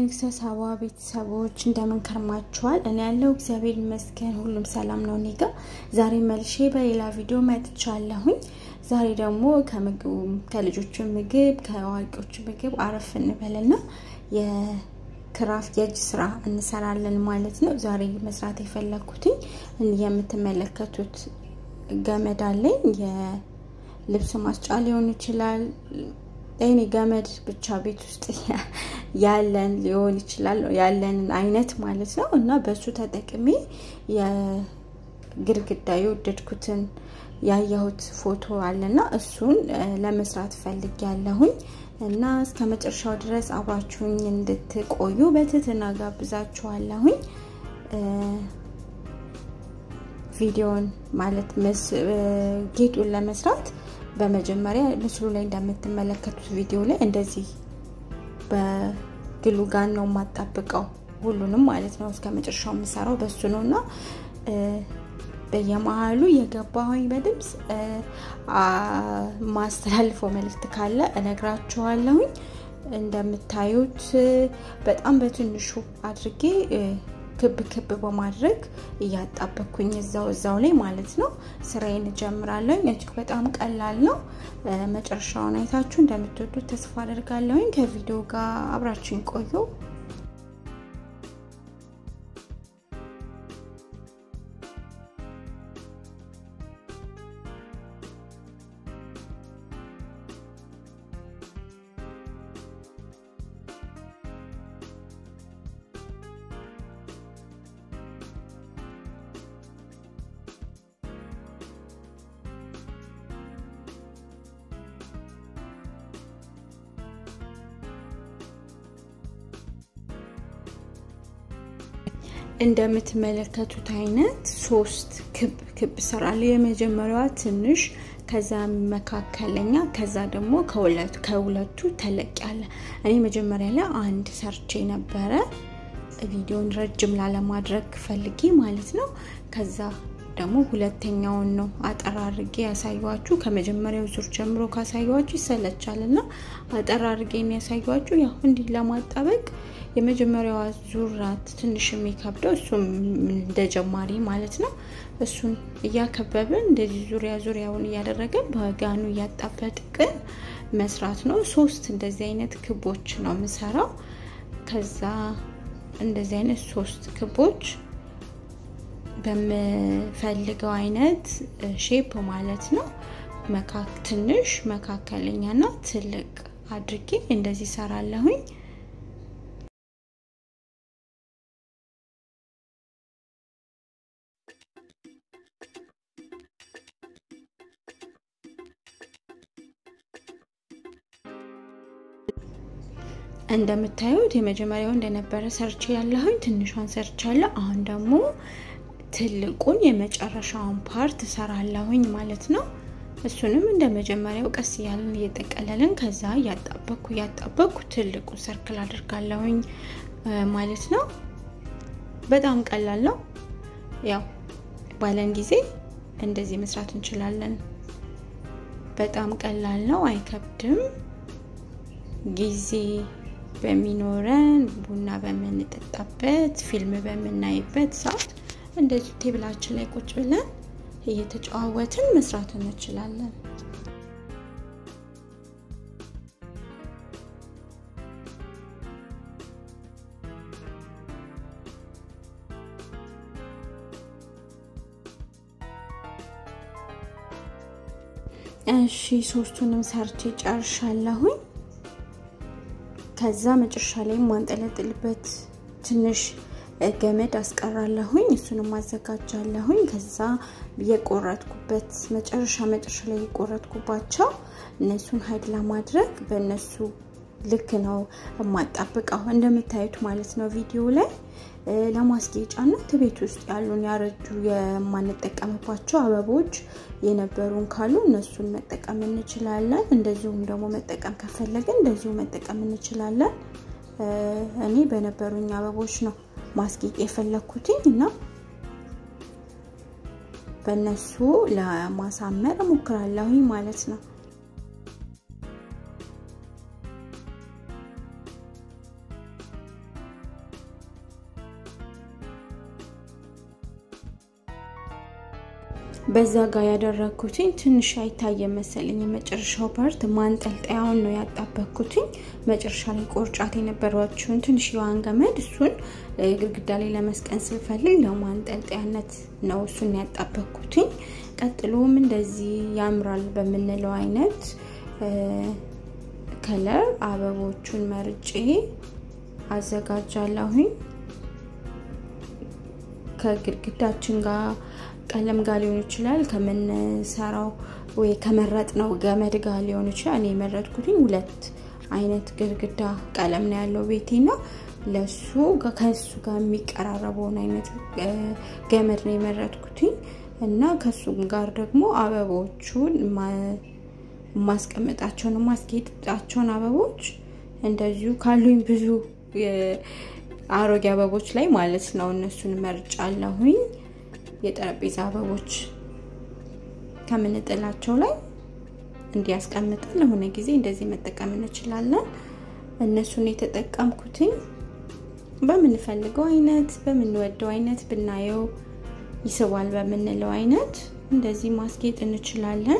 የንግስተ ሳባ ቤተሰቦች እንደምን ከርማችኋል? እኔ ያለው እግዚአብሔር ይመስገን ሁሉም ሰላም ነው እኔ ጋ። ዛሬ መልሼ በሌላ ቪዲዮ መጥቻለሁኝ። ዛሬ ደግሞ ከምግቡ ከልጆቹ ምግብ ከአዋቂዎቹ ምግብ አረፍ እንበልና የክራፍት የእጅ ስራ እንሰራለን ማለት ነው። ዛሬ መስራት የፈለግኩትኝ የምትመለከቱት ገመድ አለኝ። የልብስ ማስጫ ሊሆን ይችላል እኔ ገመድ ብቻ ቤት ውስጥ ያለን ሊሆን ይችላል ያለንን አይነት ማለት ነው። እና በሱ ተጠቅሜ የግድግዳ የወደድኩትን ያየሁት ፎቶ አለና እሱን ለመስራት ፈልግ ያለሁኝ እና እስከ መጨረሻው ድረስ አብራችሁኝ እንድትቆዩ በትህትና ጋብዛችኋለሁኝ። ቪዲዮን ማለት ጌጡን ለመስራት በመጀመሪያ ምስሉ ላይ እንደምትመለከቱት ቪዲዮ ላይ እንደዚህ በግሉ ጋን ነው የማጣብቀው ሁሉንም ማለት ነው። እስከ መጨረሻው የምሰራው በሱ ነው እና በየመሀሉ የገባሁኝ በድምፅ ማስተላልፈው መልእክት ካለ እነግራችኋለሁኝ። እንደምታዩት በጣም በትንሹ አድርጌ ክብ ክብ በማድረግ እያጣበኩኝ እዛው እዛው ላይ ማለት ነው ስራዬን እጀምራለሁ። እጅግ በጣም ቀላል ነው። መጨረሻውን አይታችሁ እንደምትወዱት ተስፋ አደርጋለሁኝ። ከቪዲዮ ጋር አብራችሁኝ ቆዩ። እንደምትመለከቱት አይነት ሶስት ክብ ክብ እሰራለሁ። የመጀመሪያዋ ትንሽ፣ ከዛ መካከለኛ፣ ከዛ ደግሞ ከሁለቱ ተለቅ ያለ። እኔ መጀመሪያ ላይ አንድ ሰርቼ ነበረ ቪዲዮን ረጅም ላለማድረግ ፈልጌ ማለት ነው። ከዛ ደግሞ ሁለተኛውን ነው አጠር አድርጌ ያሳዩችሁ። ከመጀመሪያው ዙር ጀምሮ ካሳዩችሁ ይሰለቻል እና አጠር አድርጌ ያሳዩችሁ ያው እንዲህ ለማጣበቅ የመጀመሪያዋ ዙር ናት ትንሽ የሚከብደው እሱም እንደ ጀማሪ ማለት ነው። እሱን እያከበብን እንደዚህ ዙሪያ ዙሪያውን እያደረገን በጋኑ እያጣበጥቅን መስራት ነው። ሶስት እንደዚህ አይነት ክቦች ነው የምሰራው። ከዛ እንደዚህ አይነት ሶስት ክቦች በምፈልገው አይነት ሼፕ ማለት ነው። ትንሽ፣ መካከለኛና ትልቅ አድርጌ እንደዚህ ሰራለሁኝ። እንደምታዩት የመጀመሪያው እንደነበረ ሰርች ያለሁኝ ትንሿን ሰርቻለሁ። አሁን ደግሞ ትልቁን የመጨረሻውን ፓርት እሰራለሁኝ ማለት ነው። እሱንም እንደ መጀመሪያው ቀስ እያለን እየጠቀለልን ከዛ እያጣበኩ እያጣበኩ ትልቁ ሰርክል አድርጋለሁኝ ማለት ነው። በጣም ቀላል ነው። ያው ባለን ጊዜ እንደዚህ መስራት እንችላለን። በጣም ቀላል ነው፣ አይከብድም። ጊዜ በሚኖረን ቡና በምንጠጣበት ፊልም በምናይበት ሰዓት እንደዚህ ቴብላችን ላይ ቁጭ ብለን እየተጨዋወትን መስራት እንችላለን። እሺ ሶስቱንም ሰርቼ ጨርሻለሁኝ። ከዛ መጨረሻ ላይ ማንጠለጥልበት ትንሽ ገመድ አስቀራለሁኝ። እሱንም አዘጋጃለሁኝ። ከዛ የቆረጥኩበት መጨረሻ መጨረሻ ላይ የቆረጥኩባቸው እነሱን ሀይድ ለማድረግ በእነሱ ልክ ነው የማጣብቀው እንደምታዩት ማለት ነው ቪዲዮ ላይ ለማስጌጫነት ቤት ውስጥ ያሉን ያረጁ የማንጠቀምባቸው አበቦች የነበሩን ካሉ እነሱን መጠቀም እንችላለን። እንደዚሁም ደግሞ መጠቀም ከፈለግን እንደዚሁ መጠቀም እንችላለን። እኔ በነበሩኝ አበቦች ነው ማስጌጥ የፈለግኩትኝ እና በእነሱ ለማሳመር እሞክራለሁኝ ማለት ነው። በዛ ጋር ያደረግኩትኝ ትንሽ አይታየ መሰለኝ። የመጨረሻው ፓርት ማንጠልጠያውን ነው ያጣበኩትኝ። መጨረሻ ላይ ቆርጫት የነበረችውን ትንሽ የዋን ገመድ እሱን ግድግዳ ላይ ለመስቀን ስልፈልግ ለማንጠልጠያነት ነው እሱን ያጣበኩትኝ። ቀጥሎም እንደዚህ ያምራል በምንለው አይነት ከለር አበቦቹን መርጬ አዘጋጃለሁኝ። ከግድግዳችን ጋር ቀለም ጋር ሊሆን ይችላል፣ ከምንሰራው ወይ ከመረጥነው ገመድ ጋር ሊሆን ይችላል። እኔ የመረጥኩትኝ ሁለት አይነት ግድግዳ ቀለም ነው ያለው ቤቴና ለሱ ከሱ ጋር የሚቀራረበውን አይነት ገመድ ነው የመረጥኩትኝ እና ከሱ ጋር ደግሞ አበቦቹን ማስቀመጣቸውን ማስጌጣቸውን አበቦች እንደዚሁ ካሉኝ ብዙ አሮጌ አበቦች ላይ ማለት ነው እነሱን መርጫለሁኝ። የጠረጴዛ አበቦች ከምንጥላቸው ላይ እንዲያስቀምጠን ለሆነ ጊዜ እንደዚህ መጠቀም እንችላለን። እነሱን የተጠቀምኩትኝ በምንፈልገው አይነት በምንወደው አይነት ብናየው ይስባል በምንለው አይነት እንደዚህ ማስጌጥ እንችላለን።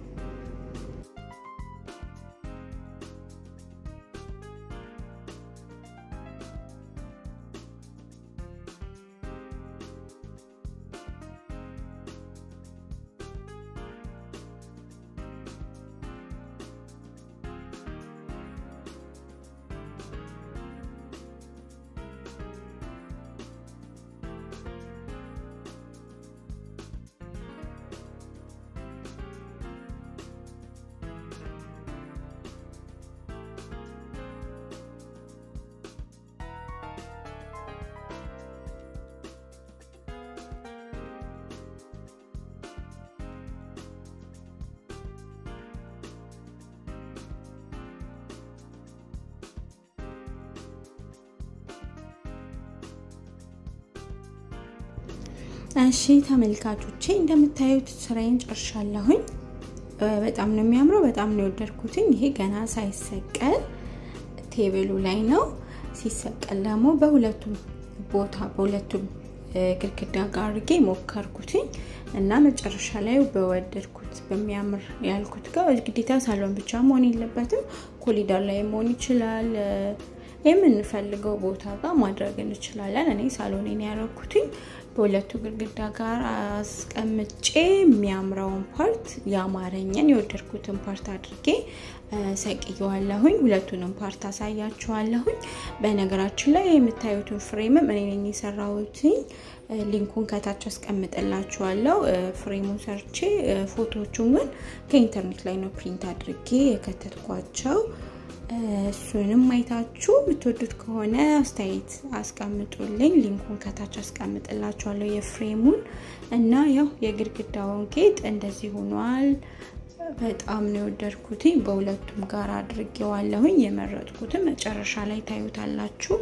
እሺ ተመልካቾቼ እንደምታዩት ስራዬን ጨርሻለሁኝ። በጣም ነው የሚያምረው። በጣም ነው የወደድኩትኝ። ይሄ ገና ሳይሰቀል ቴብሉ ላይ ነው። ሲሰቀል ደግሞ በሁለቱም ቦታ በሁለቱም ግድግዳ ጋር አድርጌ ሞከርኩትኝ እና መጨረሻ ላይ በወደድኩት በሚያምር ያልኩት ጋር ግዴታ ሳሎን ብቻ መሆን የለበትም። ኮሊደር ላይ መሆን ይችላል። የምንፈልገው ቦታ ጋር ማድረግ እንችላለን። እኔ ሳሎኔን ያደረኩትኝ በሁለቱ ግድግዳ ጋር አስቀምጬ የሚያምረውን ፓርት ያማረኝን የወደድኩትን ፓርት አድርጌ ሰቅየዋለሁኝ። ሁለቱንም ፓርት አሳያችኋለሁኝ። በነገራችን ላይ የምታዩትን ፍሬምም እኔ ነኝ የሰራሁትኝ። ሊንኩን ከታች አስቀምጥላችኋለሁ። ፍሬሙን ሰርቼ ፎቶዎቹን ግን ከኢንተርኔት ላይ ነው ፕሪንት አድርጌ የከተትኳቸው። እሱንም አይታችሁ የምትወዱት ከሆነ አስተያየት አስቀምጡልኝ። ሊንኩን ከታች አስቀምጥላችኋለሁ የፍሬሙን እና ያው የግድግዳውን ጌጥ እንደዚህ ሆኗል። በጣም ነው የወደድኩትኝ። በሁለቱም ጋር አድርጌዋለሁኝ። የመረጥኩትን መጨረሻ ላይ ታዩታላችሁ።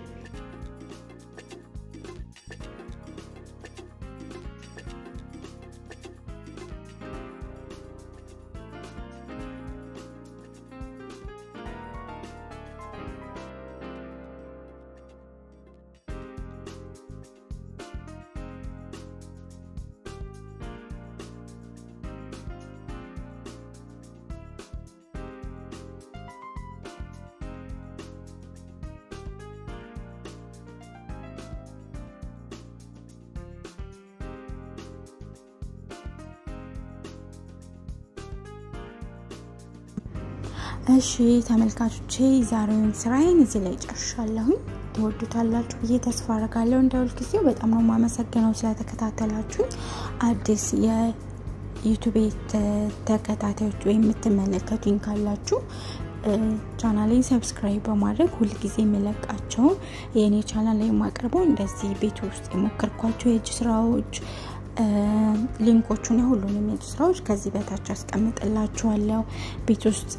እሺ ተመልካቾቼ ዛሬውን ስራዬን እዚህ ላይ ጨርሻለሁኝ። ትወዱታላችሁ ብዬ ተስፋ አደርጋለሁ። እንደ ሁልጊዜው በጣም ነው የማመሰግነው ስለተከታተላችሁኝ። አዲስ የዩቱቤ ተከታታዮች ወይም የምትመለከቱኝ ካላችሁ ቻናሌን ሰብስክራይብ በማድረግ ሁልጊዜ የምለቃቸውን የእኔ ቻናል ላይ የማቀርበው እንደዚህ ቤት ውስጥ የሞከርኳቸው የእጅ ስራዎች ሊንኮቹን የሁሉንም የእጅ ስራዎች ከዚህ በታች አስቀምጥላችኋለሁ። ቤት ውስጥ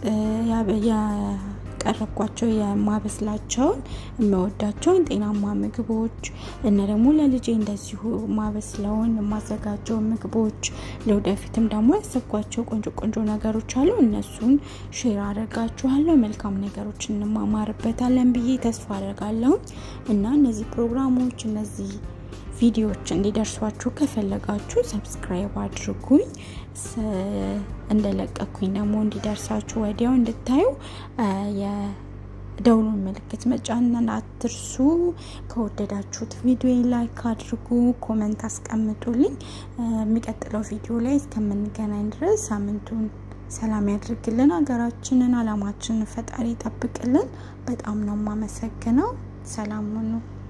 ያቀረብኳቸው የማበስላቸውን የምወዳቸውን ጤናማ ምግቦች እና ደግሞ ለልጄ እንደዚሁ ማበስለውን የማዘጋጀውን ምግቦች ለወደፊትም ደግሞ ያሰብኳቸው ቆንጆ ቆንጆ ነገሮች አሉ። እነሱን ሼር አደርጋችኋለሁ። መልካም ነገሮች እንማማርበታለን ብዬ ተስፋ አደርጋለሁ እና እነዚህ ፕሮግራሞች እነዚህ ቪዲዮዎች እንዲደርሷችሁ ከፈለጋችሁ ሰብስክራይብ አድርጉኝ። እንደለቀኩኝ ደግሞ እንዲደርሳችሁ ወዲያው እንድታዩ የደውሉን ምልክት መጫንን አትርሱ። ከወደዳችሁት ቪዲዮ ላይክ አድርጉ፣ ኮመንት አስቀምጡልኝ። የሚቀጥለው ቪዲዮ ላይ እስከምንገናኝ ድረስ ሳምንቱን ሰላም ያድርግልን። ሀገራችንን፣ አላማችንን ፈጣሪ ይጠብቅልን። በጣም ነው የማመሰግነው። ሰላም ሁኑ።